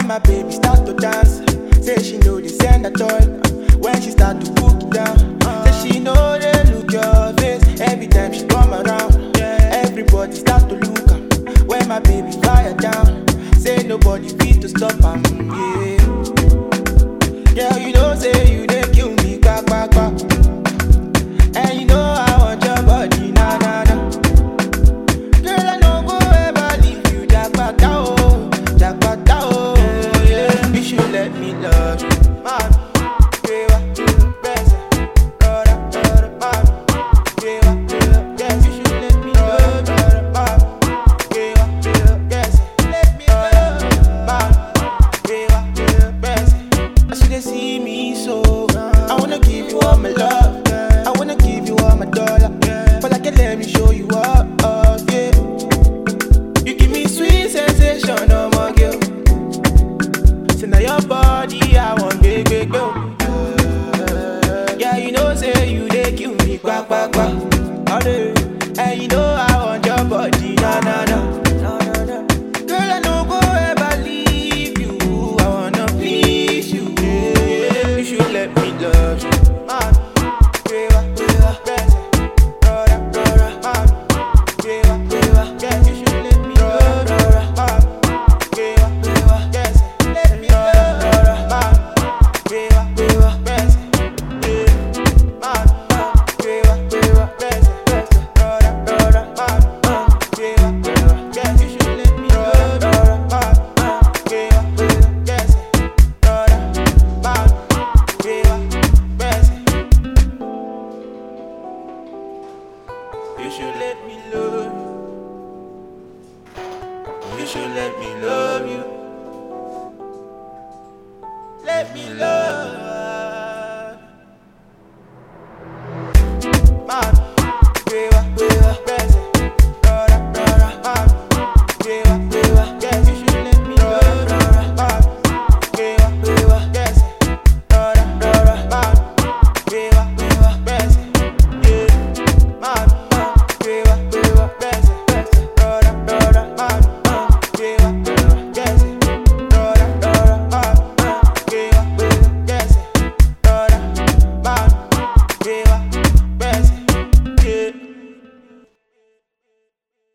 When my baby start to dance, say she know they send a toy. When she start to cook it down, say she know they look your face. Every time she come around, everybody start to look am. When my baby fire down, say nobody fit to stop am. Yeah. Girl, you know say you dey kill me, quack quack quack. And you know I want your body, na na na. Girl, I no go ever leave you, jackpata oh, jackpata oh, yeah. You should let me love you, man. Queva, bese, rora, rora, man. Queva, queva, yes, you should let me love you, man. Queva, queva, yes, let me love you, man. Queva, queva, bese. As you dey see me so, I wanna give you all my love. I wanna give you all my dollar. But I can let me show you up, oh, yeah. You give me sweet sensation, oh my girl. Say now your body, I want big, big, go. Yeah, you know, say you dey kill me, quack, quack, quack. All day. And you know I want your body, na, na, na. Girl, I no go ever leave you. I wanna please you. Yeah, you should let me love you. Man, queva, queva, bese, rora, rora, man. Queva, queva, yes, you should let me love you. Man, queva, queva, yes, let me love you. Man, queva, queva, bese, yeah. Man, queva, queva, bese, bese, rora, rora, man. Queva, queva, yes, you should let me love you. Man, queva, queva, yes, rora, man. Queva, bese. You should let me love you. You should let me love you. Let me love. Man, queva, queva, bese. Rora, rora, man. Queva,